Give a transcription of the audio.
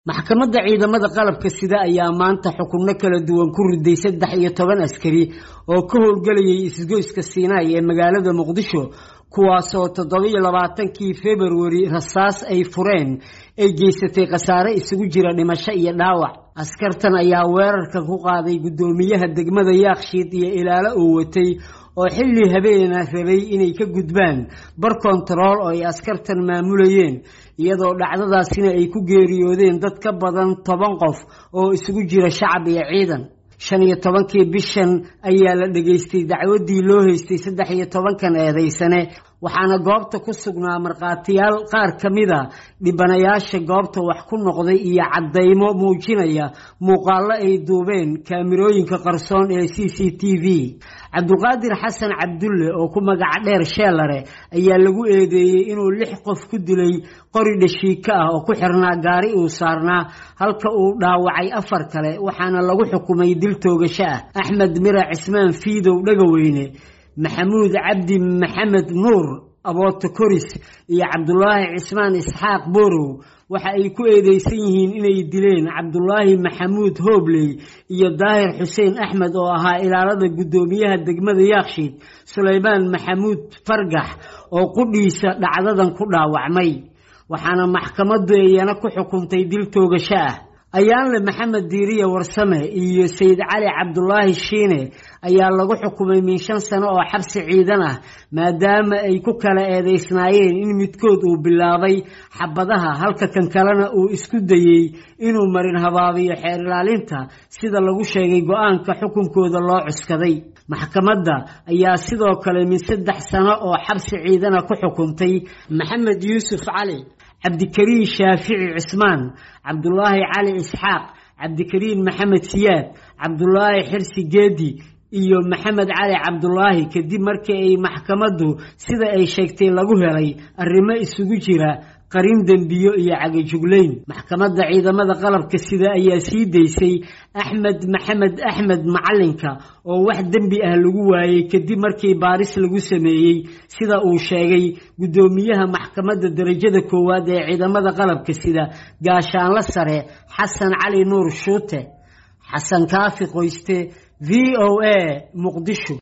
maxkamadda ciidamada qalabka sida ayaa maanta xukunno kala duwan ku riday saddex iyo toban askari oo ka howlgelayay isgoyska siinaay ee magaalada muqdisho kuwaasoo toddobiyo labaatankii februari rasaas ay fureen ay geysatay khasaare isugu jira dhimasho iyo dhaawac askartan ayaa weerarka ku qaaday guddoomiyaha degmada yaakshiid iyo ilaalo uu watay oo xilli habeena rabay inay ka gudbaan bar kontarool oo ay askartan maamulayeen iyadoo dhacdadaasina ay ku geeriyoodeen dad ka badan toban qof oo isugu jira shacab iyo ciidan shan iyo tobankii bishan ayaa la dhegaystay dacwaddii loo haystay saddex iyo tobankan eedaysane waxaana goobta ku sugnaa markhaatiyaal qaar ka mida dhibanayaasha goobta wax ku noqday iyo caddaymo muujinaya muuqaallo ay duubeen kaamirooyinka qarsoon ee c c t v cabdulqaadir xasan cabdulle oo ku magaca dheer sheelare ayaa lagu eedeeyey inuu lix qof ku dilay qori dhashiika ah oo ku xirnaa gaari uu saarnaa halka uu dhaawacay afar kale waxaana lagu xukumay dil toogasho ah axmed mira cismaan fiidow dhagaweyne maxamuud cabdi maxamed nuur abooto koris iyo cabdulaahi cismaan isxaaq boorow waxa ay ku eedeysan yihiin inay dileen cabdulaahi maxamuud hoobley iyo daahir xuseen axmed oo ahaa ilaalada guddoomiyaha degmada yaakshiid sulaymaan maxamuud fargax oo qudhiisa dhacdadan ku dhaawacmay waxaana maxkamaddu iyana ku xukuntay dil toogasho ah ayaanle maxamed diiriye warsame iyo sayid cali cabdulaahi shiine ayaa lagu xukumay min shan sano oo xabsi ciidan ah maadaama ay ku kala eedeysnaayeen in midkood uu bilaabay xabadaha halka kan kalena uu isku dayey inuu marin habaabiyo xeer ilaalinta sida lagu sheegay go-aanka xukunkooda loo cuskaday maxkamadda ayaa sidoo kale min saddex sano oo xabsi ciidana ku xukuntay maxamed yuusuf cali cabdikariin shaafici cismaan cabdulaahi cali isxaaq cabdikariin maxamed siyaad cabdulaahi xirsi geedi iyo maxamed cali cabdulaahi kadib markii ay maxkamaddu sida ay sheegtay lagu helay arrimo isugu jira qarin dembiyo iyo cagajuglayn maxkamadda ciidamada qalabka sida ayaa sii daysay axmed maxamed axmed macalinka oo wax dembi ah lagu waayey kadib markii baaris lagu sameeyey sida uu sheegay guddoomiyaha maxkamadda darajada koowaad ee ciidamada qalabka sida gaashaanlo sare xasan cali nuur shuute xasan kaafi qoyste v o a muqdisho